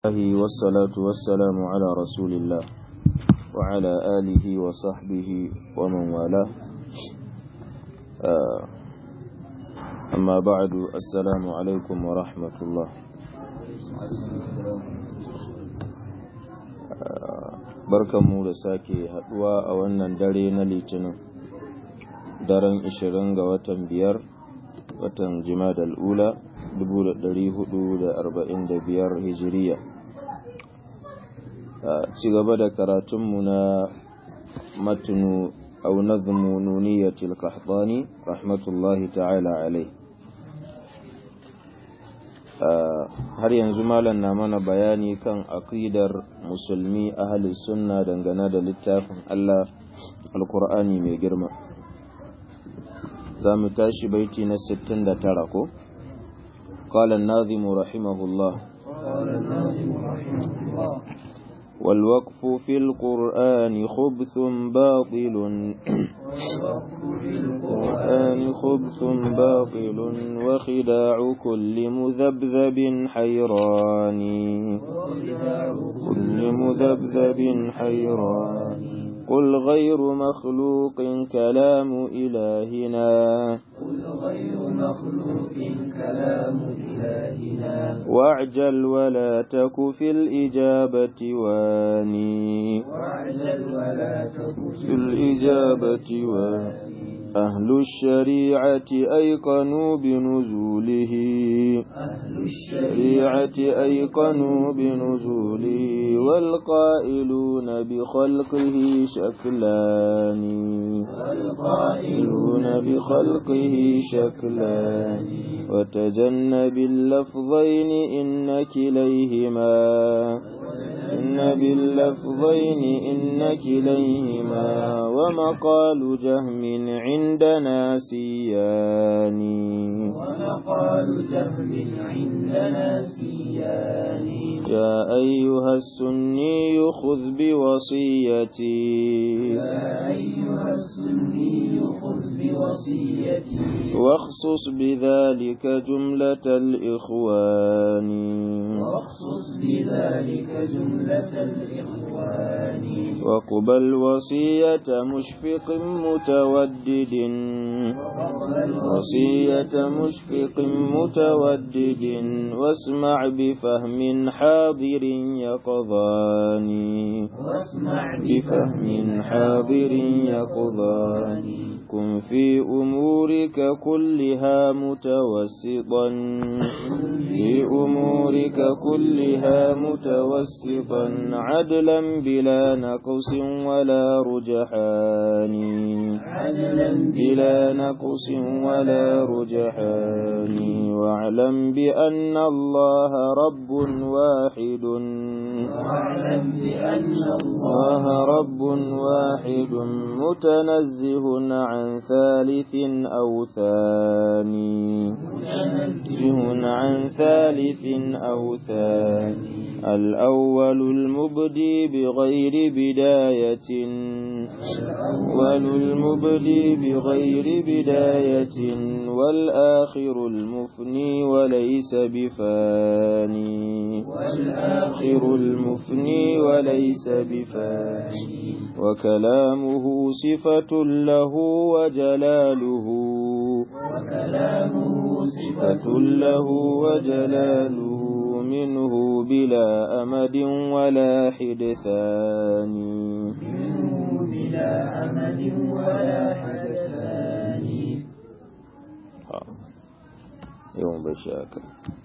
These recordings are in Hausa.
الله والصلاة والسلام على رسول الله وعلى آله وصحبه ومن والاه أما بعد السلام عليكم ورحمة الله barkanmu da sake haduwa a wannan dare na litinin daren 20 ga watan biyar watan jimadal ula 1445 hijiriya ci gaba da karatunmu na matinu au nazmu nuniyatil qahtani rahmatullahi ta'ala alai har yanzu malam na mana bayani kan aqidar musulmi ahli sunna dangane da littafin Allah alqur'ani mai girma za mu tashi baiti na 69 ko قال الناظم رحمه الله قال الناظم رحمه الله والوقف في القرآن خبث باطل والوقف في القرآن خبث باطل وخداع كل مذبذب حيران وخداع كل مذبذب حيران قل غير مخلوق كلام إلهنا قل غير مخلوق كلام إلهنا واعجل ولا تك في الإجابة واني واعجل ولا تك في الإجابة واني أهل الشريعة أيقنوا بنزوله أهل الشريعة الشريعة أيقنوا بنزوله والقائلون بخلقه شكلان والقائلون يقولون بخلقه شكلان وتجنب اللفظين إن كليهما إن باللفظين إن كليهما ومقال جهم عندنا سيان ومقال جهم عندنا سيان يا أيها السني خذ بوصيتي يا أيها السني خذ بوصيتي واخصص بذلك جملة الإخوان واخصص بذلك جملة الإخوان وقبل وصية مشفق متودد وقبل وصية مشفق متودد واسمع بفهم حاضر يقظان واسمع بفهم حاضر يقظان كن في أمورك كلها متوسطا في أمورك كلها متوسطا عدلا بلا نقص ولا رجحان عدلا بلا نقص ولا رجحان واعلم بأن الله رب واحد واعلم بأن الله الله رب واحد متنزه عن ثالث أو ثاني متنزه عن ثالث أو ثاني الأول المبدي بغير بداية الأول المبدي بغير بداية والآخر المفني وليس بفاني والآخر المفني وليس بفاني وكلامه صفة له وجلاله وكلامه صفة له وجلاله منه بلا أمد ولا حدثان منه بلا أمد ولا حدثان يوم بشاكا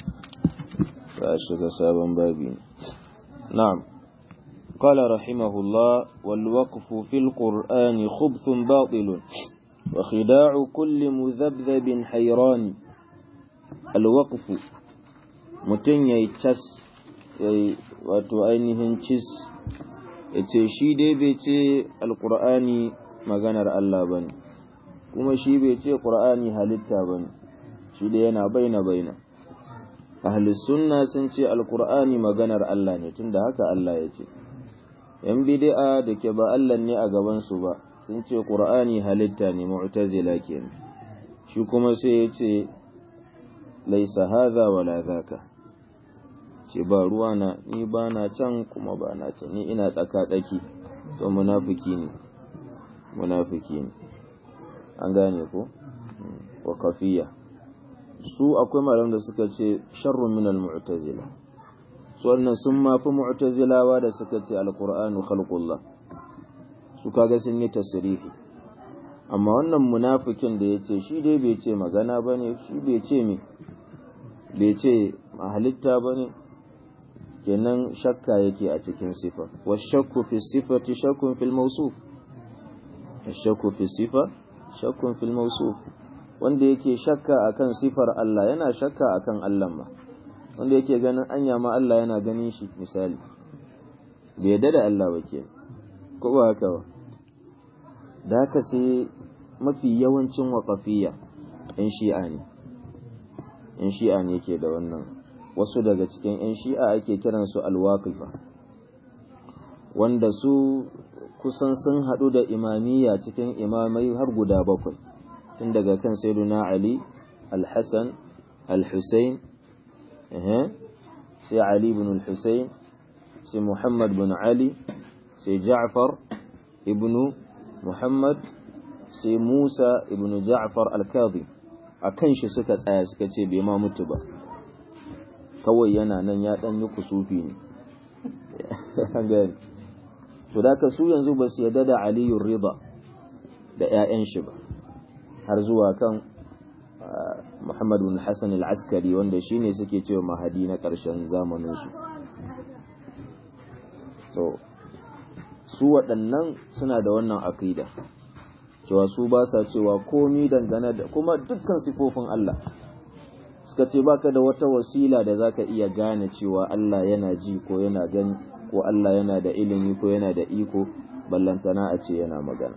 فأشك سابا بابين نعم قال رحمه الله والوقف في القرآن خبث باطل وخداع كل مذبذب حيران الوقف mutum ya yi cas ya yi wato ainihin cis ya ce shi dai bai ce alkur'ani maganar Allah ba ne kuma shi bai ce ƙur'ani halitta ba ne shi dai yana baina baina ahli sunna sun ce alkur'ani maganar Allah ne tunda haka Allah ya ce yan bid'a da ke ba Allah ne a gabansu ba sun ce ƙur'ani halitta ne mu'tazila kenan shi kuma sai ya ce laisa hadha wala zaka ce ba ruwa na ni ba na can kuma ba na can ni ina tsaka tsaki to munafiki ne munafiki ne an gane ko wa kafiya su akwai malam da suka ce sharrun min al-mu'tazila su wannan sun mafi mu'tazilawa da suka ce al-qur'anu khalqullah su kaga sun yi tasrifi amma wannan munafikin da yace shi dai bai ce magana bane shi bai ce me bai ce halitta bane kenan shakka yake a cikin sifa wa shakku fi sifati shakkun fil mawsuf shakku fi sifa shakkun fil mawsuf wanda yake shakka akan sifar Allah yana shakka akan Allah ma wanda yake ganin anya ma Allah yana ganin shi misali bai yadda da Allah ba ke ko ba haka ba da haka sai mafi yawancin waƙafiya ‘yan shi'a ne ‘yan shi'a ne ke da wannan wasu daga cikin ‘yan shi'a ake kiransu alwaƙifa wanda su kusan sun haɗu da imamiyya cikin imamai har guda bakwai tun daga kan sayyiduna Ali al-Hassan al-Hussein sai Ali ibn al-Hussein sai Muhammad bin Ali sai Ja'far ibn Muhammad sai Musa ibn Ja'far al-Kadhi a kan shi suka tsaya suka ce bai ma mutu ba kawai yana nan ya dan yi kusufi ne to da ka su yanzu ba su yadda da Aliyu Rida da 'ya'yan shi ba har zuwa kan Muhammad bin Hassan al-Askari wanda shine suke cewa mahadi na ƙarshen zamanin su so su waɗannan suna da wannan aqida cewa su ba sa cewa komi dangane da kuma dukkan sifofin Allah suka ce baka da wata wasila da zaka iya gane cewa Allah yana ji ko yana gani ko Allah yana da ilimi ko yana da iko ballantana a ce yana magana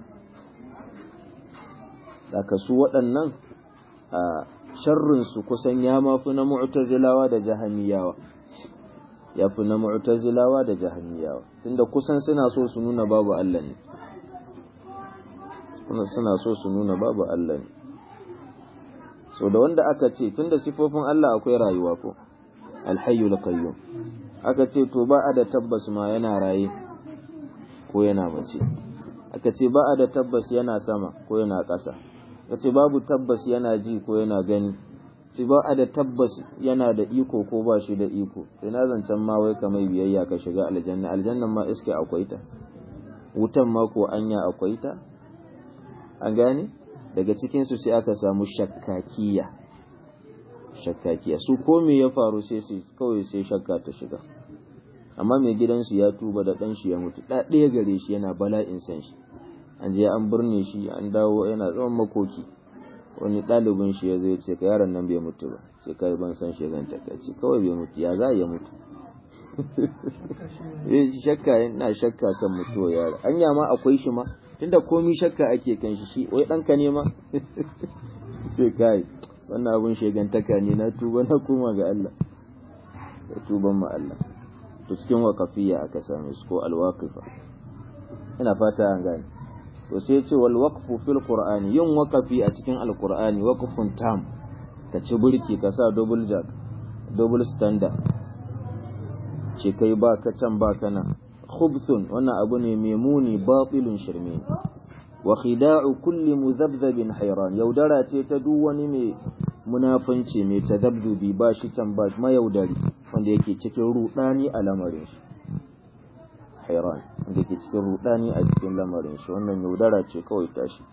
daga su waɗannan a sharrinsu kusan ya mafi na mu'tazilawa da jahamiyawa ya fi na mu'tazilawa da jahamiyawa tunda kusan suna so su nuna babu Allah ne suna so su nuna babu Allah ne so da wanda aka ce tunda sifofin Allah akwai rayuwa ko alhayyul qayyum aka ce to ba a da tabbas ma yana raye ko yana mace aka ce ba a da tabbas yana sama ko yana ƙasa aka ce babu tabbas yana ji ko yana gani ce ba a da tabbas yana da iko ko ba shi da iko sai na zancen ma wai kamar biyayya ka shiga aljanna aljannan ma iske akwai ta wutan ma ko anya akwai ta an gane daga cikin su sai aka samu shakkakiya shakkakiya su ko me ya faru sai su kawai sai shakka ta shiga amma mai gidansu ya tuba da ɗan shi ya mutu ɗa ɗaya gare shi yana bala'in san shi an je an birne shi an dawo yana tsawon makoki wani ɗalibin shi ya zai ce ka yaron nan bai mutu ba sai kai ban san shi zan taka ce kawai bai mutu ya za ya mutu shakka yana shakka kan mutuwa yaro anya ma akwai shi ma tunda komi shakka ake kan shi shi wai ɗanka ne ma sai kai wannan abun shegantaka ne na tuba na koma ga Allah da tuban ma Allah to cikin waqafiyya aka same su ko alwaqifa ina fata an gane to sai ce wal waqfu fil qur'ani yin waqafi a cikin alqur'ani waqfun tam ka ci burki ka sa double jack double standard ce kai ba ka can ba kana khubthun wannan abu ne mai muni batilun shirme wa khida'u kulli mudhabdhabin hayran yaudara ce ta duk wani mai munafanci mai tadabdubi ba shi can ba mayaudari wanda yake cikin rudani a lamarin shi hayran wanda yake cikin rudani a cikin lamarin shi wannan yaudara ce kawai tashi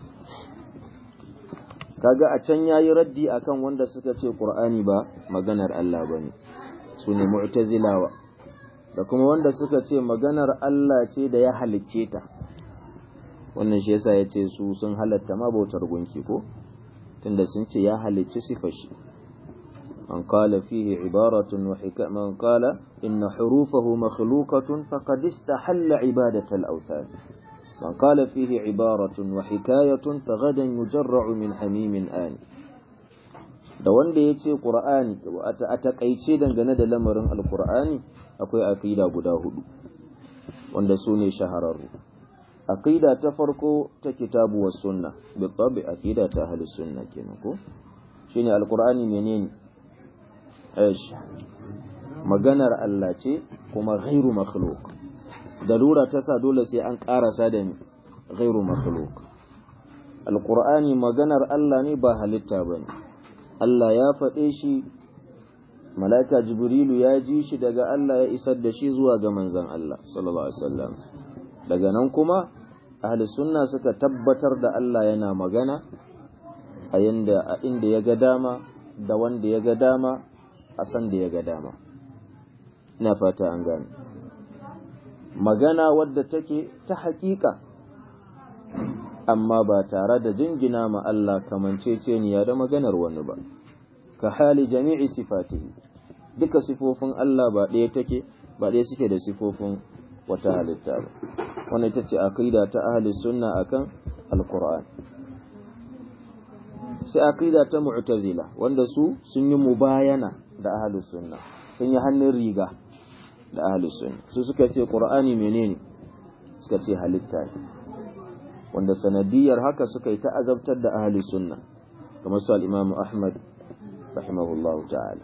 kaga a can yayi raddi akan wanda suka ce qur'ani ba maganar Allah bane sune mu'tazilawa da kuma wanda suka ce maganar Allah ce da ya halicce ta wannan shi yasa yace su sun halatta ma bautar gunki ko tunda sun ce ya halicci sifar shi man qala fihi ibaratun wa hikma man qala inna hurufahu makhluqatun faqad istahalla ibadata al-awthan man qala fihi ibaratun wa hikayatun faghadan yujarra'u min hamimin an da wanda yace qur'ani a takaice dangane da lamarin alqur'ani akwai aqida guda hudu wanda su ne shahararru aqida ta farko ta kitabu was sunna bi tabi aqida ta ahli sunna kenan ko shine alqur'ani menene aish maganar Allah ce kuma ghairu makhluq dalura ta sa dole sai an karasa da ni ghairu makhluq alqur'ani maganar Allah ne ba halitta bane Allah ya faɗe shi malaika jibrilu ya ji shi daga Allah ya isar da shi zuwa ga manzon Allah sallallahu alaihi wasallam daga nan kuma ahli sunna suka tabbatar da Allah yana magana a yanda a inda ya ga dama da wanda ya ga dama a san da ya ga dama ina fata an gane magana wadda take ta haƙiƙa amma ba tare da jingina ma Allah kamanceceniya da maganar wani ba ka hali jami'i sifatihi duka sifofin Allah ba ɗaya take ba ɗaya suke da sifofin wata halitta ba wannan ita ce aqida ta ahli sunna akan alquran sai aqida ta mu'tazila wanda su sun yi mubayana da ahli sunna sun yi hannun riga da ahli sunna su suka ce qur'ani menene suka ce halitta ne wanda sanadiyar haka suka yi ta azabtar da ahli sunna kamar su al-imam ahmad rahimahullahu ta'ala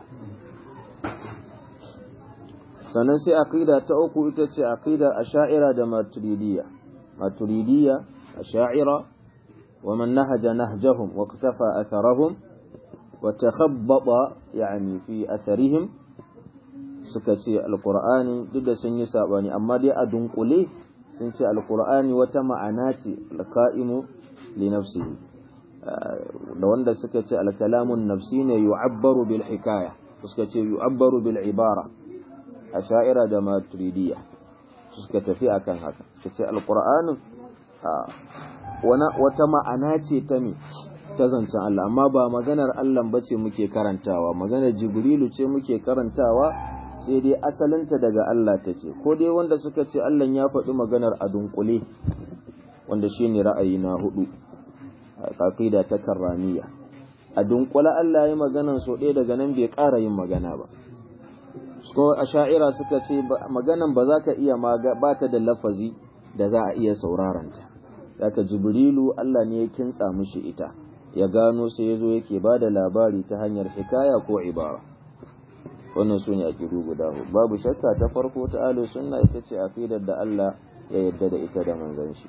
sannan sai aqida ta uku ita ce aqida asha'ira da maturidiyya maturidiyya asha'ira wa man nahaja nahjahum wa iktafa atharahum wa takhabbata yani fi atharihim suka ce alqur'ani duk da sun yi sabani amma dai a dunkule sun ce alqur'ani wata ma'ana ce alqa'imu li nafsihi da wanda suka ce alkalamun nafsi ne yu'abbaru bil hikaya suka ce yu'abbaru bil ibara a sha'ira da maturidiyya suka tafi akan haka suka ce alƙur'anin wata ma'ana ce ta me ta zancen Allah amma ba maganar Allah ba ce muke karantawa maganar jibrilu ce muke karantawa sai dai asalinta daga Allah take ko dai wanda suka ce Allah ya faɗi maganar a dunkule wanda shine ra'ayi na hudu aqida ta karramiya a dunkule Allah ya maganar so ɗaya daga nan bai ƙara yin magana ba ko a sha'ira suka ce maganan ba za ka iya ba ta da lafazi da za a iya sauraranta daga jibrilu Allah ne ya kintsa mishi ita ya gano sai ya zo yake ba da labari ta hanyar hikaya ko ibara wannan su ne a kiru guda babu shakka ta farko ta alu sunna ita ce aqidar da Allah ya yarda da ita da manzon shi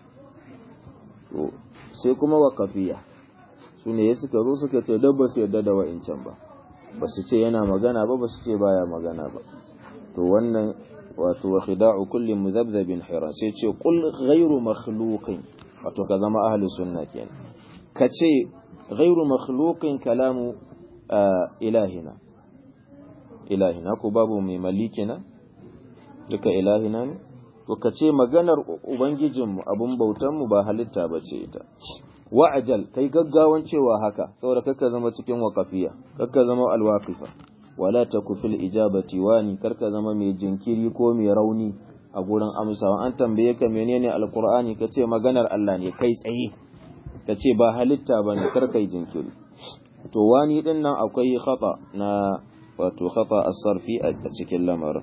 to sai kuma waqafiya su ne suka zo suka ce dabba su yarda da wa'incan ba ba su ce yana magana ba ba su ce baya magana ba to wannan wato wa khida'u kulli muzabzabin hiran sai ce qul ghayru makhluqin wato ka zama ahli sunna kenan ka ce ghayru makhluqin kalamu ilahina ilahina ko babu mai malikina duka ilahina ne to ka ce maganar ubangijinmu abun bautanmu ba halitta ba ce ita wa'ajal kai gaggawan cewa haka saboda kakka zama cikin waqafiya kakka zama alwaqifa wala taku fil ijabati wani karka zama mai jinkiri ko mai rauni a gurin amsawa an tambaye ka menene alqur'ani kace maganar Allah ne kai tsaye kace ba halitta bane karka yi jinkiri to wani din nan akwai khata na wato khata as-sarfi a cikin lamarin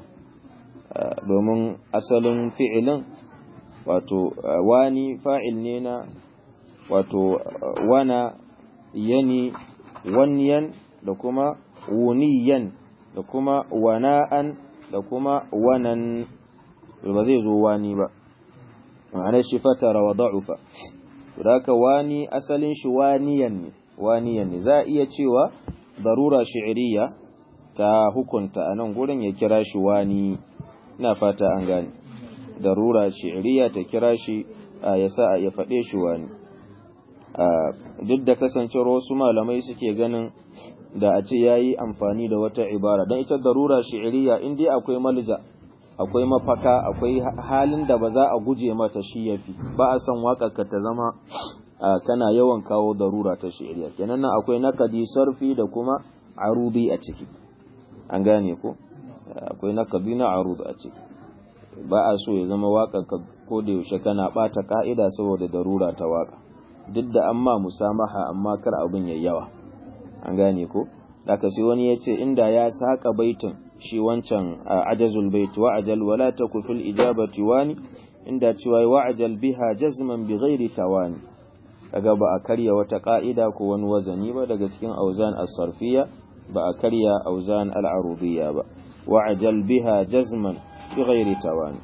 domin asalin fi'ilin wato wani fa'il ne na wato wana yani wanyan da kuma wuniyan da kuma wana'an da kuma wanan ba zai zo wani ba ma'ana shi fatara wa da'ufa haka wani asalin shi waniyan ne waniyan ne za a iya cewa darura shi'iriya ta hukunta a nan gurin ya kira shi wani ina fata an gane darura shi'iriya ta kira shi ya sa ya faɗe shi wani duk da kasancewar wasu malamai suke ganin da a ce ya yi amfani da wata ibara don ita darura shi'iriya in dai akwai malja akwai mafaka akwai halin da ba za a guje mata shi ya fi ba a son waƙarka ta zama kana yawan kawo darura ta shi'iriya kenan nan akwai nakadi sarfi da kuma arudi a ciki an gane ko akwai nakadi na arudi a ciki ba a so ya zama waƙarka ko da yaushe kana ɓata ka'ida saboda darura ta waƙa duk da amma musamaha amma kar abin yayi yawa an gane ko daga sai wani ya ce inda ya saka baitin shi wancan ajazul bait wa ajal wala taku fil ijabati wani inda cewa wa ajal biha jazman bi ghairi tawani kaga ba a karya wata ka'ida ko wani wazani ba daga cikin auzan as-sarfiyya ba a karya auzan al-arudiyya ba wa'jal biha jazman bighairi tawani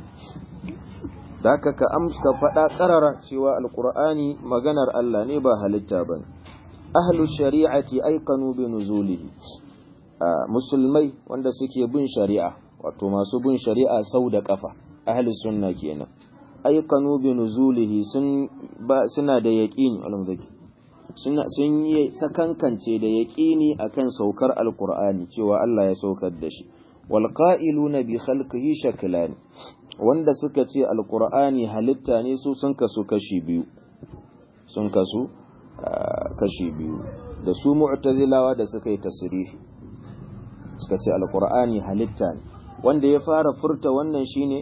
daka ka amsa faɗa ƙarara cewa alqur'ani maganar Allah ne ba halitta bane ahlu shari'ati aikanu bi nuzulihi musulmai wanda suke bin shari'a wato masu bin shari'a sau da kafa ahli sunna kenan aikanu bi nuzulihi sun ba suna da yaqini alhamdulillah suna sun yi sakankance da yaqini akan saukar alqur'ani cewa Allah ya saukar da shi wal qa'iluna bi khalqihi shaklan wanda suka ce alqur'ani halitta ne su sun kasu kashi biyu sun kasu kashi biyu da su mu'tazilawa da suka yi tasrihi suka ce alqur'ani halitta ne wanda ya fara furta wannan shine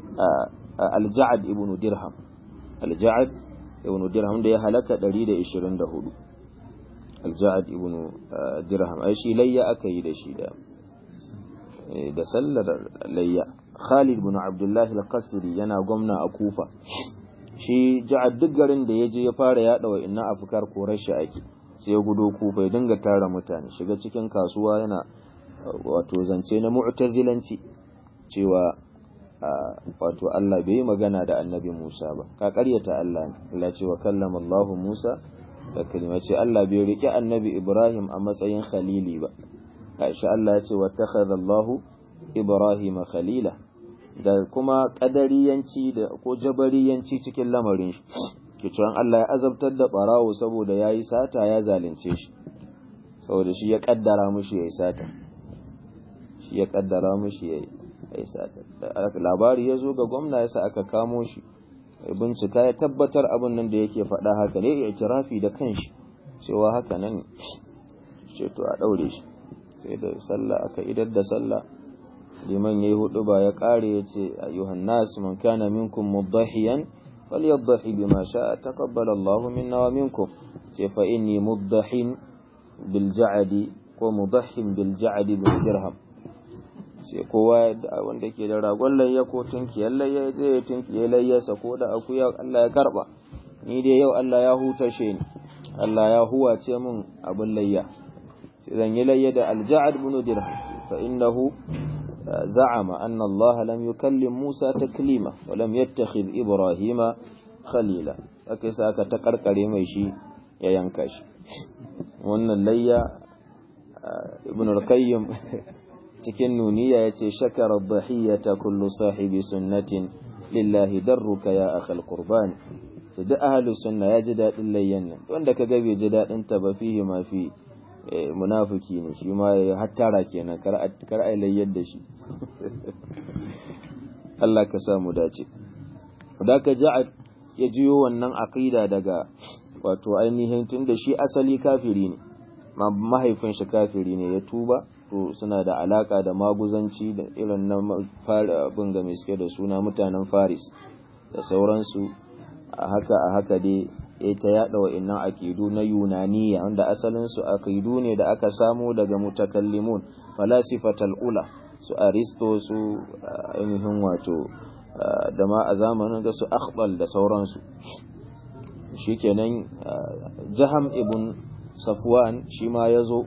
al-ja'd ibn dirham al-ja'd ibn dirham da ya halaka 124 al-ja'd ibn dirham ai shi layya aka yi da shi da da sallar layya Khalid ibn Abdullah al-Qasri yana gwamna a Kufa shi ja'ad duk garin da ya je ya fara yaɗa wa inna afkar korar shi ake sai ya gudo kufa ya dinga tara mutane shiga cikin kasuwa yana wato zance na mu'tazilanci cewa wato Allah bai yi magana da annabi Musa ba ka karyata Allah ne Allah ce wa kallama Allah Musa da kalima ce Allah bai rike annabi Ibrahim a matsayin khalili ba Aisha Allah ya ce wa takhadha Allah Ibrahim khalila da kuma kadariyanci da ko jabariyanci cikin lamarin shi kicin Allah ya azabtar da barawo saboda yayi sata ya zalunce shi saboda shi ya kaddara mushi yayi sata shi ya kaddara mushi yayi yayi sata labari ya zo ga gwamna yasa aka kamo shi bincika ya tabbatar abin nan da yake faɗa haka ne ya itirafi da kanshi cewa haka nan ce to a daure shi sai da sallah aka idar da sallah liman yayi hudu ba ya kare yace ayyuhan nas man kana minkum mudahiyan falyadhahi bima sha'a taqabbala Allahu minna wa minkum ce fa inni mudahin bil ja'di ko mudahin bil ja'di bil dirham sai kowa wanda ke da ragon layya ko tunkiyar layya zai ya tunkiyar layyarsa ko da akuya Allah ya karba ni dai yau Allah ya hutashe ni Allah ya huwace min abin layya sai zan yi layya da alja'ad bin dirham fa innahu زعم أن الله لم يكلم موسى تكليما ولم يتخذ إبراهيم خليلا أكسا كتقرقر ميشي ينكش وأن الليا ابن القيم cikin nuniya ya ce shakara dhahiyata kullu sahibi sunnatin lillahi darruka ya akhal qurban sai duk ahlus sunna ya ji dadin layyan nan wanda kaga bai ji dadin ta ba fihi ma fi munafiki ne shi ma ya hattara kenan kar kar ai layyar da shi Allah ka sa mu dace da ka ja'a ya jiyo wannan aqida daga wato ainihin tunda shi asali kafiri ne mahaifin shi kafiri ne ya tuba to suna da alaka da maguzanci da irin na abin ga mai suke da suna mutanen faris da sauransu a haka a haka dai ya ta yada wa'annan akidu na yunaniya wanda asalinsu akidu ne da aka samu daga mutakallimun falasifatal ula su aristo su ainihin wato da ma a zamanin da su akhbal da sauransu shikenan jaham ibn safwan shi ma ya zo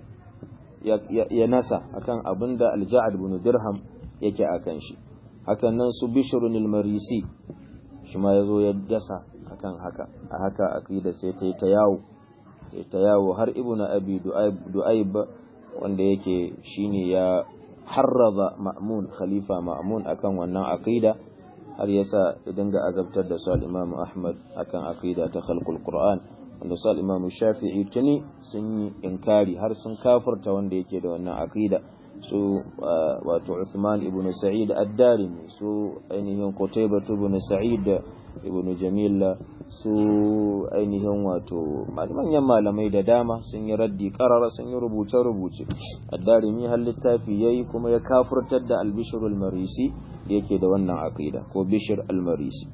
ya nasa akan abin da alja'ad bin dirham yake akan shi hakan nan su bishrun al-marisi shi ma yazo ya dasa akan haka a haka aqida sai ta ta yawo sai ta yawo har ibnu abi du'aib wanda yake shine ya harraza ma'mun khalifa ma'mun akan wannan aqida har yasa ya dinga azabtar da su al-imam ahmad akan aqida ta khalqul qur'an wanda su al'imamu shafi'i tuni sun yi inkari har sun kafarta wanda yake da wannan aqida su wato Uthman ibn Sa'id ad-Darimi su ainihin Qutaybah ibn Sa'id ibn Jamil su ainihin wato manyan malamai da dama sun yi raddi karara sun yi rubuce rubuce ad-Darimi har littafi yayi kuma ya kafurtar da al-Bishr al-Marisi da yake da wannan aqida ko Bishr al-Marisi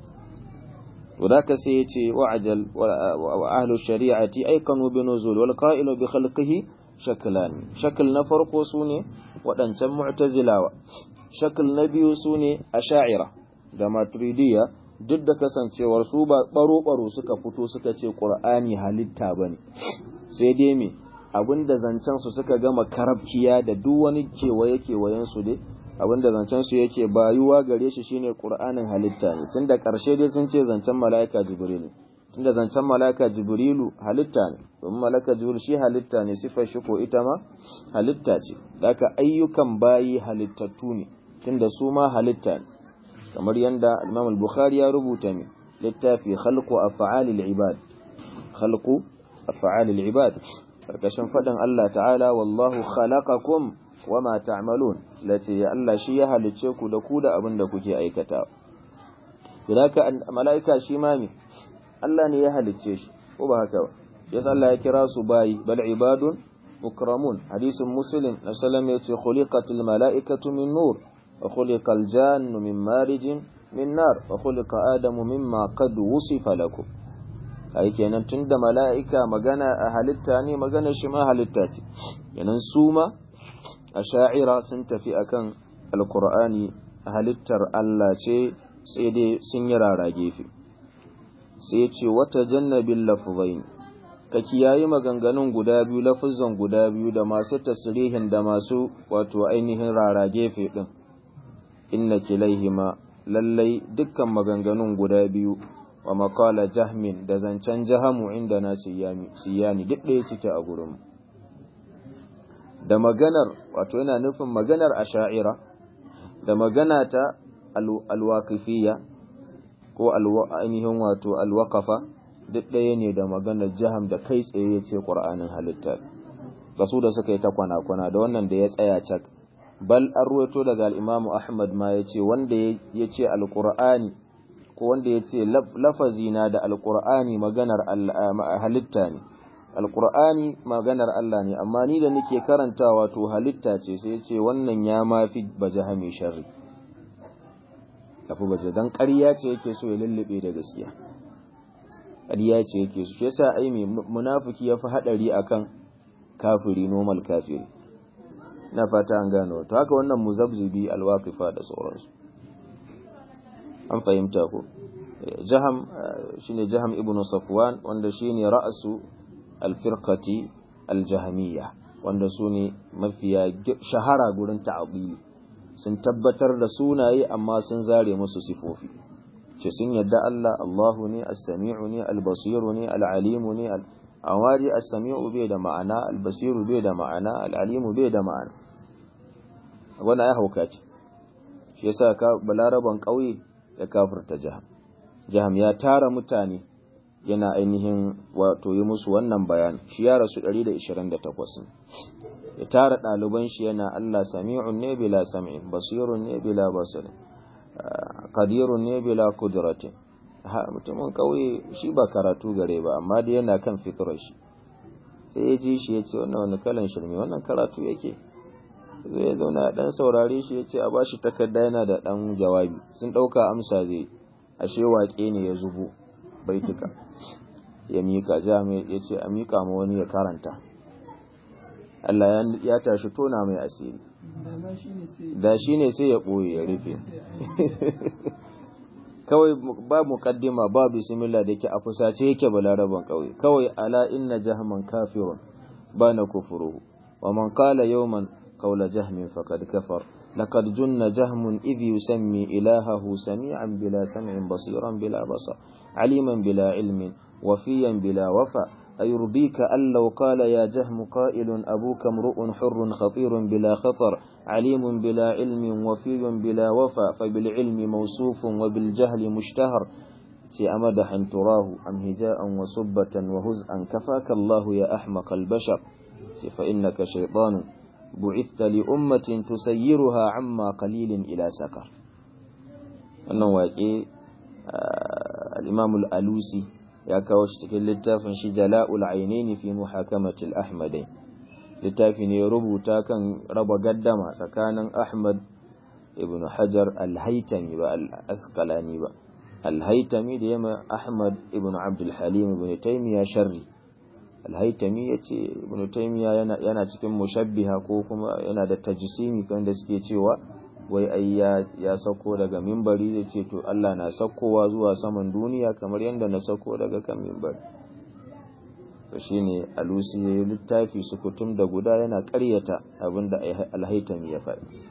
وذاك سيتي وعجل وأهل الشريعة أيقنوا بنزول والقائل بخلقه شكلان شكل نفرق سوني ودنسا معتزلاوة شكل نبي سوني أشاعرة كما تريدية duk da kasancewar su ba baro-baro suka fito suka ce ƙur'ani halitta ba ne sai dai me abinda zancen su suka gama karabkiya da duk wani kewaye-kewayen su dai abinda zancen su yake bayuwa gare shi shine qur'anin halitta ne tunda karshe dai sun ce zancen malaika jibril tunda zancen malaika jibrilu halitta ne domin malaika jibril shi halitta ne sifar shi ko ita ma halitta ce daka ayyukan bayi halittattu ne tunda su ma halitta ne kamar yanda Imam al-Bukhari ya rubuta ne littafi khalqu af'alil ibad khalqu af'alil ibad karkashin fadin Allah ta'ala wallahu khalaqakum wama ta'malun lati ya Allah shi ya halicce ku da ku da abin da kuke aikata bilaka malaika shi ma ne Allah ne ya halicce shi ko ba haka ba yasa Allah ya kira su bayi bal ibadun mukramun hadisin muslim na sallam yace khuliqatil malaikatu min nur wa khuliqal jannu min marijin min nar wa khuliqa adamu mimma qad wusifa lakum kai kenan tunda mala'ika magana a halitta ne magana shi ma halitta ce kenan su ma asha'ira sun tafi akan alqur'ani halittar Allah ce sai dai sun yi rara gefe sai ya ce wata jannabil lafzain ka kiyayi maganganun guda biyu lafuzan guda biyu da masu tasrihin da masu wato ainihin rara gefe din inna kilaihima lallai dukkan maganganun guda biyu wa makala jahmin da zancen jahamu inda na siyani duk ɗaya suke a gurin da maganar wato yana nufin maganar asha'ira da magana ta alwaqifiyya ko ainihin wato alwaqafa duk ɗaya ne da maganar jaham da kai tsaye ya ce ƙur'anin halitta ga su da suka yi ta kwana-kwana da wannan da ya tsaya cak bal an ruwaito daga al'imamu ahmad ma ya ce wanda ya ce alƙur'ani ko wanda ya ce lafazina da alƙur'ani maganar halitta ne alƙur'ani maganar Allah ne amma ni da nake karantawa to halitta ce sai ya ce wannan ya mafi bajahami sharri tafi baje dan ƙarya ce yake so ya lullube da gaskiya ƙarya ce yake so shi yasa ai mai munafiki yafi hadari akan kafiri normal kafiri na fata an gano to haka wannan muzabzibi alwaqifa da sauransu an fahimta ko jaham shine jaham ibnu safwan wanda shine ra'su alfirqati aljahmiyya wanda su ne mafiya shahara gurin ta'abili sun tabbatar da sunaye amma sun zare musu sifofi ce sun yadda Allah Allahu ne as-sami'u ne al-basiru ne al-alimu ne awari as-sami'u bai da ma'ana al-basiru bai da ma'ana al-alimu bai da ma'ana wannan ya hauka ce shi yasa ka balaraban kauye ya kafirta jaham jaham ya tara mutane yana ainihin wato yi musu wannan bayan shi ya rasu 128 ya tara ɗaliban shi yana Allah sami'un ne bila sam'in basirun ne bila basirin qadirun ne bila kudratin ha mutumin kauye shi ba karatu gare ba amma dai yana kan fitrar shi sai ya ji shi ya ce wannan wani kalan shirme wannan karatu yake zai zauna dan saurare shi ya ce a bashi takarda yana da dan jawabi sun ɗauka amsa zai ashe waƙe ne ya zubo baituka ya mika jami ya ce a mika ma wani ya karanta Allah ya tashi tona mai asiri da shi ne sai ya ɓoye ya rufe kawai ba muqaddima ba bismillah da yake a fusace yake balaraban kawai kawai ala inna jahman kafirun bana kufruhu wa man qala yawman qawla jahmin faqad kafar لقد جن جهم إذ يسمي إلهه سميعا بلا سمع بصيرا بلا بصر عليما بلا علم وفيا بلا وفا أيرضيك أن لو قال يا جهم قائل أبوك امرؤ حر خطير بلا خطر عليم بلا علم وفي بلا وفا فبالعلم موصوف وبالجهل مشتهر مدحا تراه أم هجاء وسبة وهزءا كفاك الله يا أحمق البشر فإنك شيطان بعثت لأمة تسيرها عما قليل إلى سكر أنه واقع الإمام الألوسي ya kawo shi cikin littafin shi jala'ul ainaini fi muhakamatil ahmadai littafi ne rubuta kan raba gaddama tsakanin ahmad ibn hajar al-haitami ba al-asqalani ba al-haitami da yamma ahmad ibn abdul halim ibn taymiya sharri al-haitami yace ibn taymiya yana yana cikin mushabbiha ko kuma yana da tajsimi kan da suke cewa wai ai ya, ya sauko daga mimbari da ce to Allah na saukowa zuwa saman duniya kamar yadda na sauko daga kan mimbari to shine alusi ya yi littafi sukutum da guda yana ƙaryata abinda alhaitami ya faɗi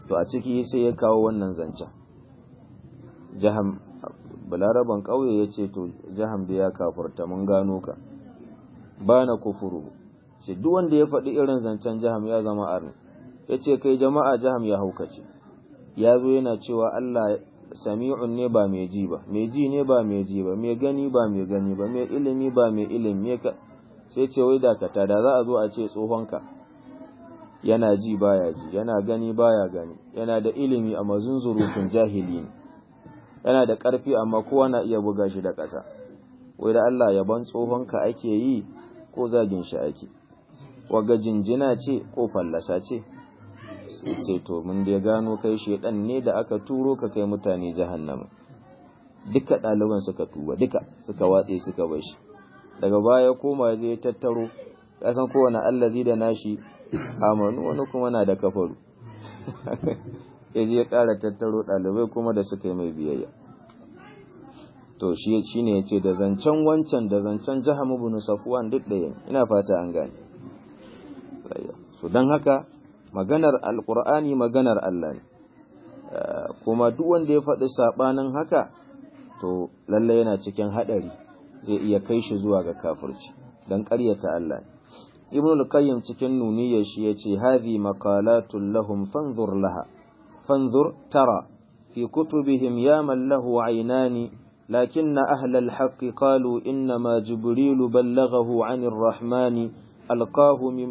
to a ciki sai ya kawo wannan zancen jaham balaraban ƙauye ya ce to jaham da ya kafurta mun gano ka ba na kufuru ce duk wanda ya faɗi irin zancen jaham ya zama arni ya ce kai jama'a jaham ya haukace ya zo yana cewa Allah sami'un ne ba mai ji ba mai ji ne ba mai ji ba mai gani ba mai gani ba mai ilimi ba mai ilimi ka sai ce wai dakata da za a zo a ce tsohonka yana ji baya ji yana gani baya gani yana da ilimi a mazunzurutun jahili ne yana da ƙarfi amma kowa na iya buga shi da ƙasa wai da Allah yaban tsohonka ake yi ko zagin shi ake waga jinjina ce ko fallasa ce ce to mun da gano kai shedan ne da aka turo ka kai mutane jahannama duka ɗaliban suka tuba duka suka watse suka bar shi daga baya koma zai tattaro kasan kowane allazi da nashi amanu wani kuma na da kafaru ya je ya ƙara tattaro ɗalibai kuma da suka yi mai biyayya to shi shine yace da zancen wancan da zancen Jaham ibn Safwan duk ɗaya ina fata an gane so dan haka maganar alqur'ani maganar Allah ne kuma duk wanda ya faɗi sabanin haka to lalle yana cikin hadari zai iya kai shi zuwa ga kafirci dan ƙaryata Allah ne Ibn al-Qayyim cikin nuniyar shi yace hadhi maqalatul lahum fanzur laha fanzur tara fi kutubihim ya man lahu aynani لكن أهل الحق قالوا إنما جبريل بلغه عن الرحمن ألقاه من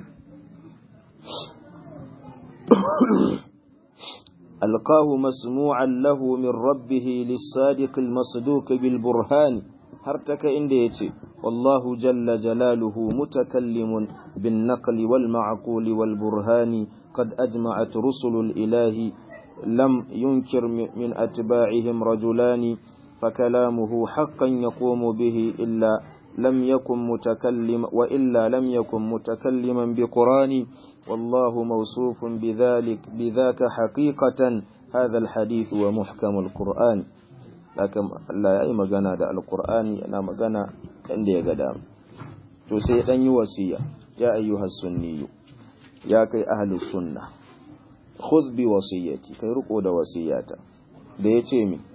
ألقاه مسموعا له من ربه للصادق المصدوق بالبرهان هرتك إنديتي والله جل جلاله متكلم بالنقل والمعقول والبرهان قد أجمعت رسل الإله لم ينكر من أتباعهم رجلان فكلامه حقا يقوم به إلا لم يكن متكلم وإلا لم يكن متكلما بقران والله موصوف بذلك بذاك حقيقة هذا الحديث ومحكم القرآن لكن لا يأي مغانا دا القرآن أنا مغانا عندي قدام تسيئن يوسيا يا أيها السني يا كي أهل السنة خذ بوصيتي كي رقود وصياتا da ya ce mi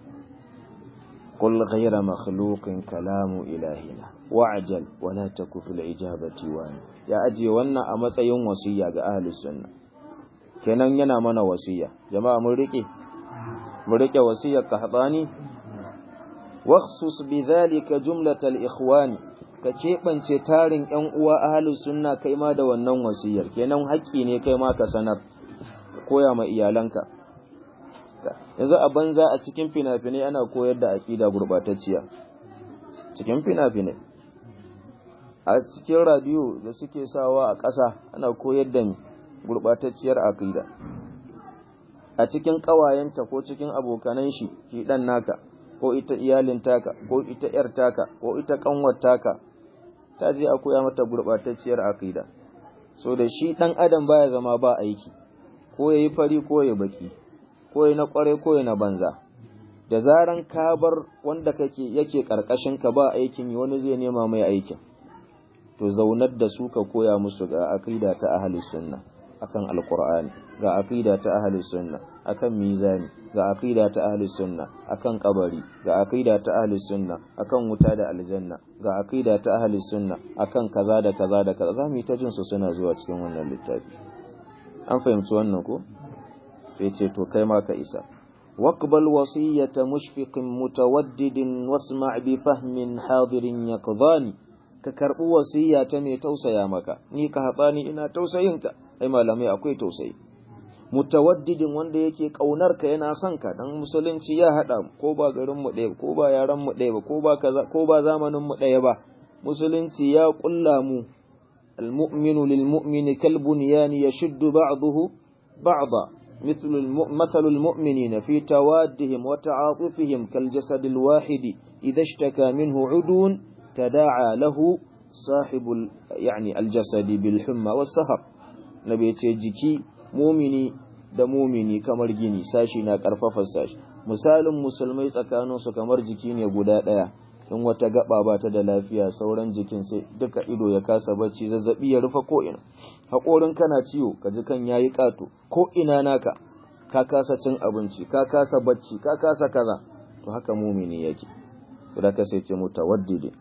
قل غير مخلوق كلام إلهنا وعجل ولا تك في الإجابة وان يا أجي وانا أما تيون وصية أهل السنة kenan yana mana wasiya jama'a mun rike mun rike wasiyar kahbani waqsus bidhalika jumlatal ikhwani ka kebance tarin ƴan uwa ahlus sunna kai ma da wannan wasiyar kenan haƙƙi ne kai ma ka sanar koya ma iyalanka yanzu a banza a cikin fina-finai ana koyar da aƙida gurɓatacciya cikin fina-finai a cikin radiyo da suke sawa a ƙasa ana koyar da gurɓatacciyar aƙida a cikin ƙawayenta ko cikin abokanan shi shi ɗan naka ko ita iyalin taka ko ita ‘yar taka ko ita ƙanwar taka ta je a koya mata gurɓatacciyar aƙida so da shi ɗan adam baya zama ba aiki ko ya yi fari ko ya baki ko na kware ko na banza da zaran ka bar wanda kake yake karkashin ka ba aikin wani zai nema mai aikin to zaunar da su ka koya musu ga aqida ta ahli sunna akan alqur'ani ga aqida ta ahli sunna akan mizani ga aqida ta ahli sunna akan kabari ga aqida ta ahli sunna akan wuta da aljanna ga aqida ta ahli sunna akan kaza da kaza da kaza zamu yi ta jin su suna zuwa cikin wannan littafi an fahimci wannan ko sai ce to kai ma ka isa waqbal wasiyata mushfiqin mutawaddidin wasma' bi fahmin hadirin yaqdani ka karbi wasiya ta mai tausaya maka ni ka hatsani ina tausayin ka ai malamai akwai tausayi mutawaddidin wanda yake kaunar ka yana son ka dan musulunci ya hada ko ba garin mu ɗaya ko ba yaran mu ɗaya ba ko ba kaza ko ba zamanin mu ɗaya ba musulunci ya kulla mu المؤمن للمؤمن كالبنيان يشد بعضه بعضا مثل مثل المؤمنين في توادهم وتعاطفهم كالجسد الواحد إذا اشتكى منه عدو تداعى له صاحب يعني الجسد بالحمى والسهر نبي جيكي مؤمني da mumini kamar gini sashi na karfafa sashi misalin musulmai tsakaninsu kamar jiki ne guda ɗaya in wata gaba ba ta da lafiya sauran jikin sai duka ido ya kasa bacci zazzabi ya rufe ko ina haƙorin kana ciwo ka ji kan yayi ƙato ko ina naka ka kasa cin abinci ka kasa bacci ka kasa kaza to haka mumini yake da ka sai ce mutawaddidi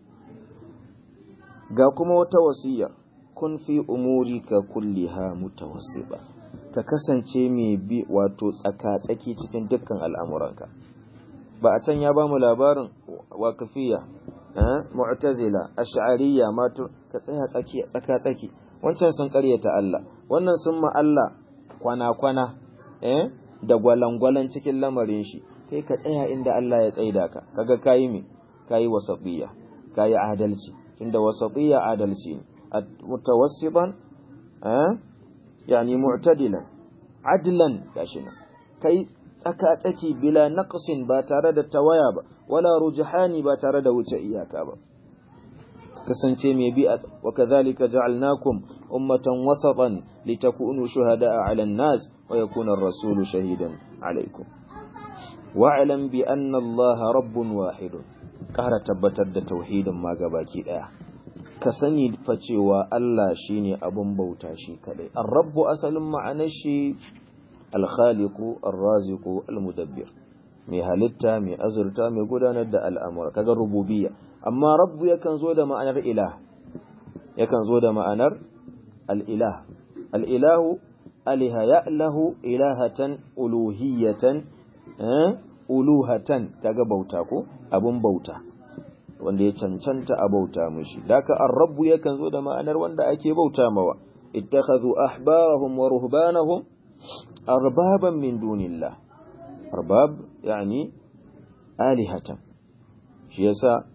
ga kuma wata wasiya kun fi umurika kulliha mutawassiba ka kasance mai bi wato tsaka-tsaki cikin dukkan al'amuranka ba a can ya ba mu labarin wakafiya mu'tazila ash'ariyya matu ka tsaya tsaki tsaka-tsaki wancan sun karyata Allah wannan sun ma Allah kwana-kwana eh da gwalangwalan cikin lamarin shi sai ka tsaya inda Allah ya tsaida ka kaga kayi me kayi wasatiyya kayi adalci tunda wasatiyya adalci ne mutawassiban eh yani mu'tadilan adlan gashi nan kai tsaka tsaki bila naqsin ba tare da tawaya ba wala rujhani ba tare da wuce iyaka ba kasance mai bi wa kadhalika ja'alnakum ummatan wasatan litakunu shuhada'a 'ala an-nas wa yakuna ar-rasulu shahidan 'alaykum wa'lam bi anna Allah rabbun wahidun kara tabbatar da tauhidin ma gabaki daya ka sani fa cewa Allah shine abun bauta shi kadai ar-rabbu asalin ma'anar shi al-khaliqu ar-raziqu al-mudabbir mai halitta mai azurta mai gudanar da al'amura kaga rububiyya amma rabbu yakan zo da ma'anar ilah yakan zo da ma'anar al-ilah al-ilahu aliha ya'lahu ilahatan uluhiyatan uluhatan kaga bauta ko abun bauta wanda ya cancanta a bauta mushi daka ar-rabbu yakan zo da ma'anar wanda ake bauta mawa ittakhadhu ahbarahum wa ruhbanahum arbaban min dunillah arbab yani alihatan shi yasa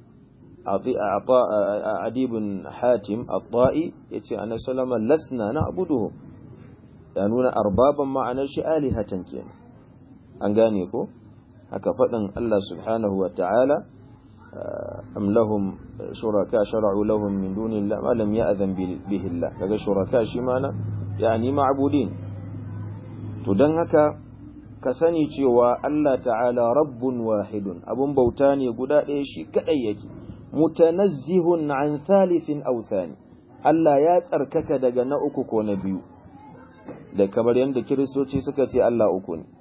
adi ibn hatim at-ta'i yace annabi sallama lasna na'buduhum ya nuna arbaban ma'anar shi alihatan kenan an gane ko haka faɗin Allah subhanahu wa ta'ala am lahum shuraka shara'u lahum min dunillahi ma lam ya'zan bihi Allah kaga shuraka shi mana yani ma'budin to dan haka ka sani cewa Allah ta'ala rabbun wahidun abun bauta ne guda ɗaya shi kadai yake mutanazzihun an thalithin aw thani Allah ya tsarkaka daga na uku ko na biyu da kamar yadda kiristoci suka ce Allah uku ne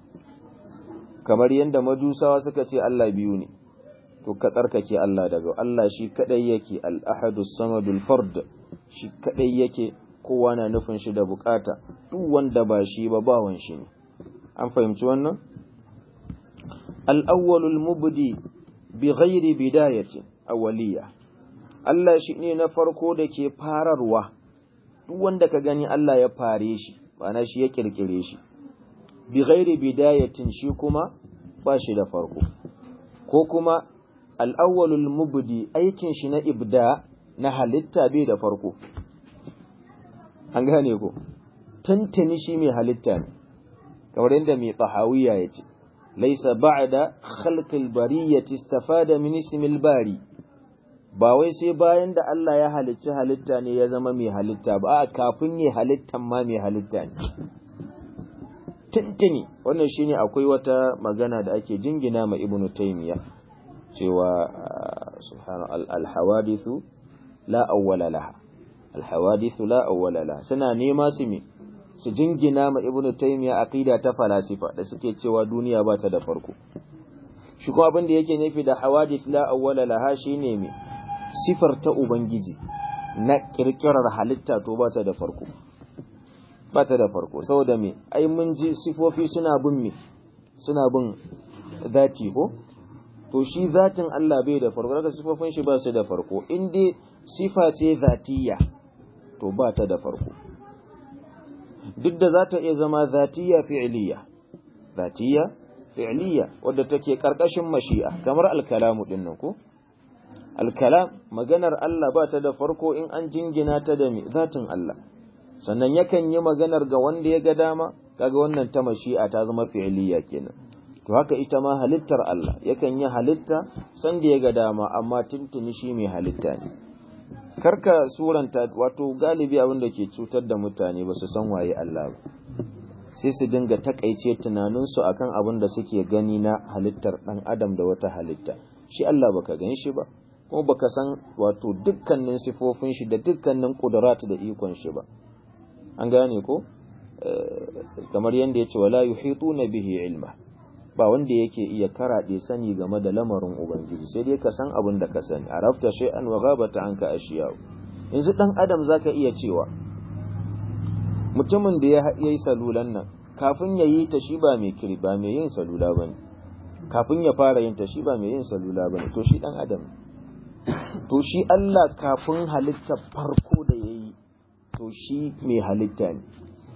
kamar yadda majusawa suka ce Allah biyu ne to ka tsarkake Allah daga Allah shi kadai yake al-ahadu samadul fard shi kadai yake kowa na nufin shi da bukata duk wanda ba shi ba bawan shi ne an fahimci wannan al-awwalul mubdi bi ghairi bidayatin awwaliya Allah shi ne na farko da ke fararwa duk wanda ka gani Allah ya fare shi ma'ana shi ya kirkire shi bi ghairi bidayatin shi kuma ba shi da farko ko kuma al'awwalul mubdi aikin shi na ibda na halitta bai da farko an gane ko tantani shi mai halitta ne kamar yadda mai tsahawiya ya ce laisa ba'da khalqil bariyyati istafada min ismil bari ba wai sai bayan da Allah ya halicci halitta ne ya zama mai halitta ba a kafin ya halittan ma mai halitta ne tuntuni wannan shine akwai wata magana da ake jingina ma ibnu taymiya cewa subhana al-hawadithu la awwala laha al-hawadithu la awwala laha suna nema su me su jingina ma ibnu taymiya aqida ta falasifa da suke cewa duniya ba ta da farko shi kuma abin da yake nufi da hawadith la awwala laha shine me sifar ta ubangiji na kirkirar halitta to ba ta da farko ba ta da farko saboda me ai mun ji sifofi suna bin me suna bin zati ko to shi zatin Allah bai da farko daga sifofin shi ba su da farko in dai sifa ce zatiya to ba ta da farko duk da za ta iya zama zatiya fi'liya zatiya fi'liya wadda take karkashin mashi'a kamar alkalamu din nan ko alkalam maganar Allah ba ta da farko in an jingina ta da zatin Allah sannan yakan yi maganar ga wanda ya ga dama kaga wannan ta mashi'a ta zama fi'liya kenan to haka ita ma halittar Allah yakan yi halitta san da ya ga dama amma tuntuni shi mai halitta ne karka suranta wato galibi abin da ke cutar da mutane ba su san waye Allah ba sai su dinga takaice tunaninsu akan abin da suke gani na halittar dan adam da wata halitta shi Allah baka gan shi ba kuma baka san wato dukkanin sifofin shi da dukkanin kudurat da ikon shi ba an gane ko kamar yanda yace wala yuhituna bihi ilma ba wanda yake iya karaɗe sani game da lamarin ubangiji sai dai ka san abin da ka sani arafta shay'an wa ghabata anka ashiya yanzu dan adam zaka iya cewa mutumin da ya yi salulan nan kafin ya yi ta shi ba mai kiri ba mai yin salula bane kafin ya fara yin ta shi ba mai yin salula bane to shi dan adam to shi Allah kafin halitta farko da yayi to shi mai halitta ne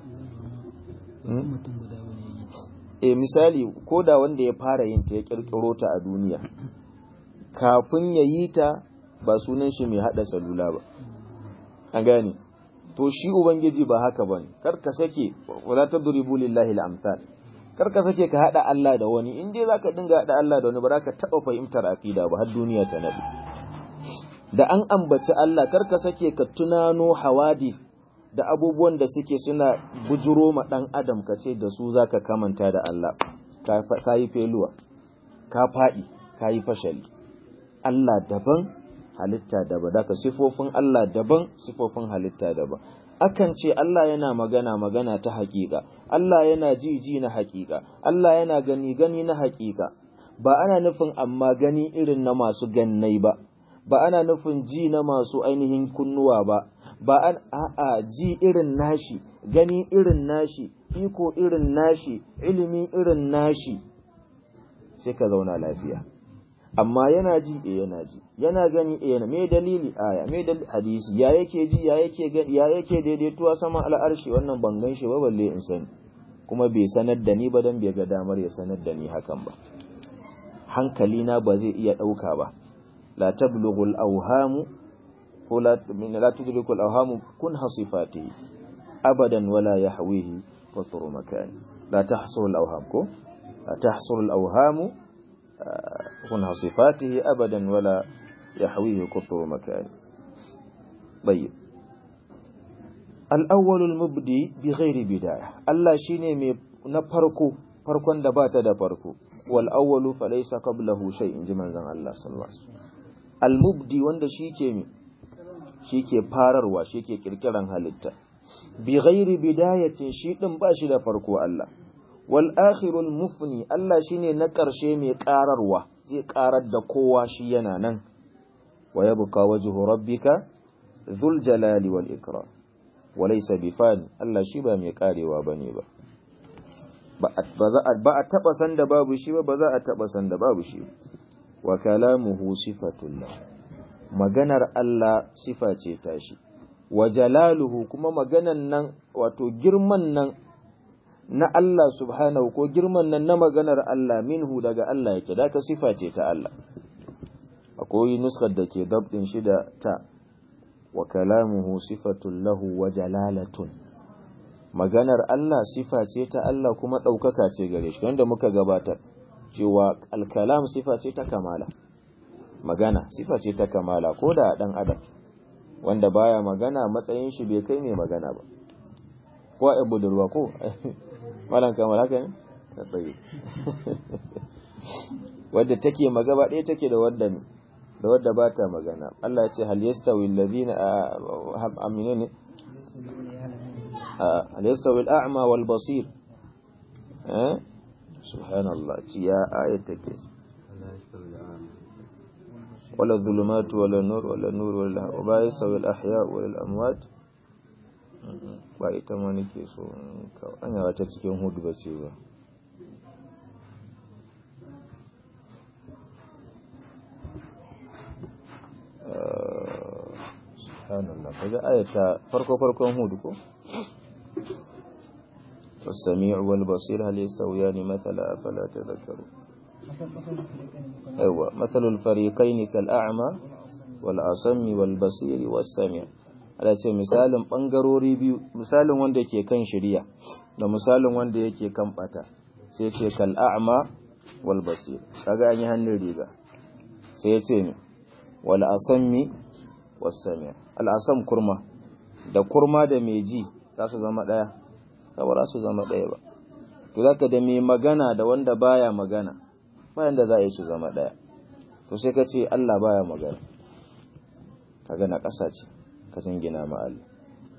e misali ko da wanda ya fara yin ta ya kirkiro ta a duniya kafin ya yi ta ba sunan shi mai hada salula ba an gane to shi ubangiji ba haka bane kar ka sake wala tadribu lillahi al-amsal kar ka sake ka hada Allah da wani in dai zaka dinga hada Allah da wani ba za ka taba fahimtar aqida ba har duniya ta nabi da an ambaci Allah kar ka sake ka tunano hawadith da abubuwan da suke suna bujuro ma ɗan adam ka ce da su zaka kamanta da Allah ka yi feluwa ka faɗi ka yi fashali Allah daban halitta daban daga sifofin Allah daban sifofin halitta daban akan ce Allah yana magana magana ta haƙiƙa Allah yana ji ji na haƙiƙa Allah yana gani gani na haƙiƙa ba ana nufin amma gani irin na masu gannai ba ba ana nufin ji na masu ainihin kunnuwa ba ba an a'a ji irin nashi gani irin nashi iko irin nashi ilimi irin nashi sai ka zauna lafiya amma yana ji eh yana ji yana gani eh yana me dalili aya me dalili hadisi ya yake ji ya yake gani ya yake daidaituwa sama al'arshi wannan ban gan shi ba balle in sani kuma bai sanar da ni ba dan bai ga damar ya sanar da ni hakan ba hankali na ba zai iya dauka ba la tablughul awhamu ko la tudrikul awhamu kun hasifati abadan wala yahwihi qatru makan la tahsul al awham ko la tahsul al awham kun hasifatihi abadan wala yahwihi qatru makan tayyib al awwal al mubdi bi ghairi bidaya Allah shine mai na farko farkon da bata da farko wal awwalu falaysa qablahu shay in ji manzon Allah sallallahu alaihi wasallam al mubdi wanda shike mai shi ke fararwa shi ke kirkiran halitta bi ghairi bidayatin shi din ba shi da farko Allah wal akhirul mufni Allah shine na karshe mai kararwa zai karar da kowa shi yana nan wa yabqa wajhu rabbika dhul jalali wal ikram wa laysa bifani Allah shi ba mai karewa bane ba ba a taba san da babu shi ba ba za a taba san da babu shi wa kalamuhu sifatullah maganar Allah sifa ce tashi wa jalaluhu kuma maganan nan wato girman nan na Allah subhanahu ko girman nan na maganar Allah minhu daga Allah yake da ka sifa ce ta Allah akwai nuskar da ke dabdin shi da ta wa kalamuhu sifatun lahu wa jalalatun maganar Allah sifa ce ta Allah kuma ɗaukaka ce gare shi wanda muka gabatar cewa alkalam sifa ce ta kamala magana sifa ce ta kamala ko da dan adam wanda baya magana matsayin shi bai kai mai magana ba ko a budurwa ko malan kamar haka ne ta tsaye wadda take magaba ɗaya take da wadda da wadda ba ta magana Allah ya ce hal yastawi alladhina aminu ne hal yastawi al-a'ma wal basir eh subhanallah ya ayat take ولا الظلمات ولا النور ولا النور ولا وما يستوي الأحياء ولا الأموات ba ita ma nake so an yawa ta cikin hudu ba ce ba subhanallah kaga ayata farko farkon hudu ko والسميع والبصير هل يستويان مثلا أفلا تذكرون أيوة مثل الفريقين كالأعمى والأصم والبصير والسميع ala ce misalin ɓangarori biyu misalin wanda ke kan shirya da misalin wanda yake kan ɓata sai ce kal'a'ma wal basir kaga an yi hannun riga sai ya ce ne wal asammi was sami al asam kurma da kurma da mai ji za su zama ɗaya ba za su zama ɗaya ba to zaka da mai magana da wanda baya magana bayan da za a yi su zama ɗaya to sai ka ce Allah baya magana kaga na ƙasa ce ka jingina ma Allah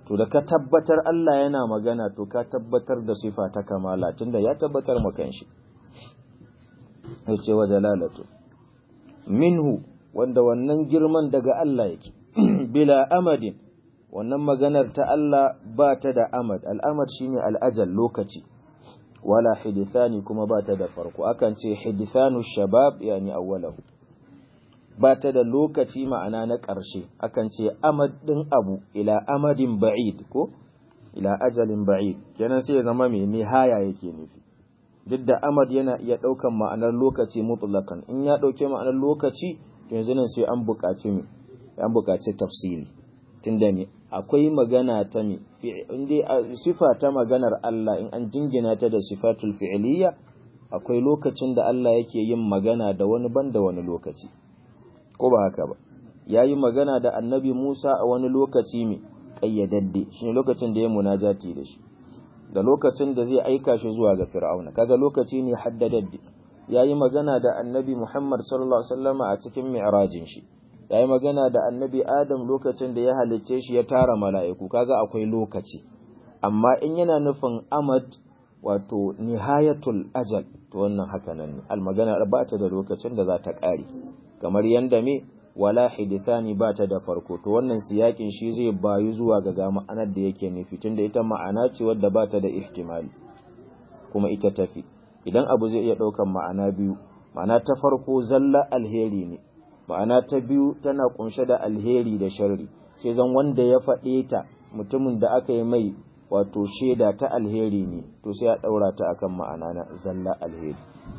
to da ka tabbatar Allah yana magana to ka tabbatar da sifa ta kamala tunda ya tabbatar maka shi yace wa jalalatu minhu wanda wannan girman daga Allah yake bila amadin wannan maganar ta Allah ba ta da amad al'amad shine al'ajal lokaci wala hidithani kuma ba ta da farko akan ce hidithanu shabab yani awwalahu ba ta da lokaci ma'ana na ƙarshe akan ce amad ɗin abu ila amadin ba'id ko ila ajalin ba'id kenan sai ya zama mai nihaya yake nufi duk da amad yana iya ɗaukan ma'anar lokaci mutlakan in ya ɗauke ma'anar lokaci yanzu nan sai an buƙaci mi an buƙaci tafsiri tunda ne akwai magana ta mi inda sifa ta maganar Allah in an jingina ta da sifatul fi'liya akwai lokacin da Allah yake yin magana da wani banda wani lokaci ko ba haka ba ya yi magana da annabi Musa a wani lokaci mai ƙayyadadde shi ne lokacin da ya munajati da shi da lokacin da zai aika shi zuwa ga fir'auna kaga lokaci ne haddadadde ya yi magana da annabi Muhammad sallallahu alaihi wasallam a cikin mi'rajin shi ya yi magana da annabi Adam lokacin da ya halicce shi ya tara mala'iku kaga akwai lokaci amma in yana nufin amad wato nihayatul ajal to wannan haka nan ne almagana ba ta da lokacin da za ta ƙare kamar yanda me wala hidithani ba ta da farko to wannan siyakin shi zai bayu zuwa ga ga ma'anar da yake nufi tunda ita ma'ana ce wadda ba ta da ihtimali kuma ita tafi idan abu zai iya ɗaukan ma'ana biyu ma'ana ta farko zalla alheri ne ma'ana ta biyu tana kunshe da alheri da sharri sai zan wanda ya faɗe ta mutumin da aka yi mai wato shaida ta alheri ne to sai ya ɗaura ta akan ma'ana na zalla alheri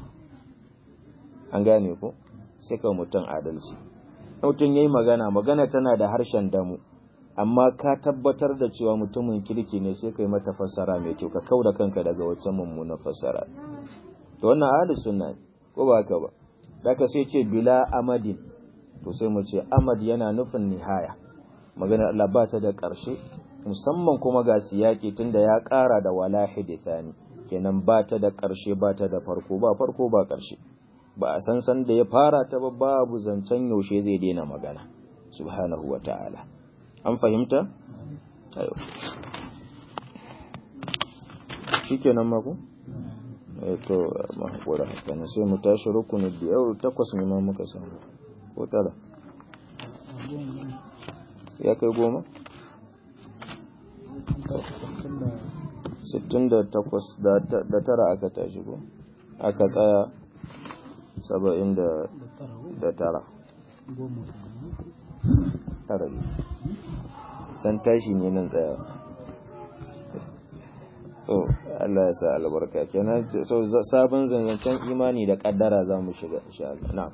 an gane ko sai ka mutum adalci mutum ya yi magana magana tana da harshen damu amma ka tabbatar da cewa mutumin kirki ne sai ka yi mata fassara mai kyau ka kau da kanka daga wacce mummunan fassara to wannan ahli sunna ko ba haka ba daga sai ce bila amadin to sai mu ce amad yana nufin nihaya maganar Allah ba ta da ƙarshe musamman kuma ga siyaki tunda ya ƙara da wala hidithani kenan ba ta da ƙarshe ba ta da farko ba farko ba ƙarshe ba a san san da ya fara ta ba babu zancen yaushe zai daina magana subhanahu wa ta'ala an fahimta ayo shikenan mako eh to ma hakura kana sai mu tashi rukuni da yau takwas ne ma muka samu ko tara ya kai goma sittin da takwas da tara aka tashi ko aka tsaya saba'in da tara tara ne san tashi ne nan tsaya so Allah ya sa albarka kenan so sabon zanzancen imani da kaddara za mu shiga insha Allah na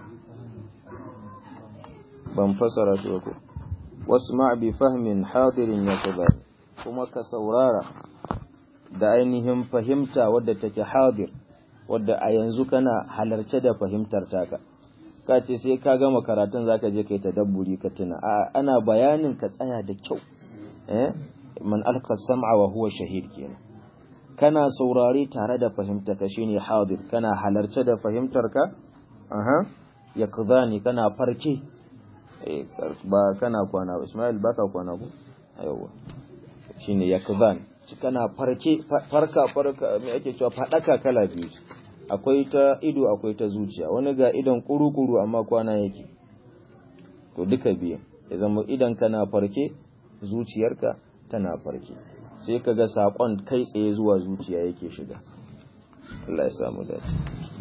ban fasara shi ko wasma bi fahmin hadirin ya kuma ka saurara da ainihin fahimta wadda take hadir wadda a yanzu kana halarce da fahimtar taka ka ce sai ka gama karatun zaka je kai tadabburi ka tuna a ana bayanin ka tsaya da kyau eh man alqa sam'a wa huwa shahid kenan kana saurare tare da fahimtar ka shine hadir kana halarce da fahimtar ka aha yakzani kana farke eh ba kana kwana Ismail baka kwana ko yawa shine yakzan kana farke farka farka me ake cewa fadaka kala biyu akwai ta ido akwai ta zuciya wani ga idon kuru-kuru amma kwana yake to duka biyu ya zama idan kana farke zuciyarka tana farke sai ka ga saƙon kai tsaye zuwa zuciya yake shiga Allah ya samu dace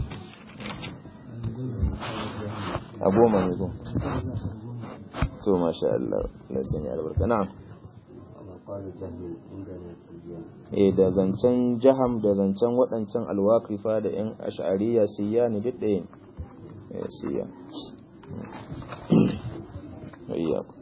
a goma ne ko to masha Allah na sanya albarka na'am eh da zancen jaham da zancen waɗancan alwaqifa da yan ash'ariya siya ne duk ɗaya ne siya ayyaku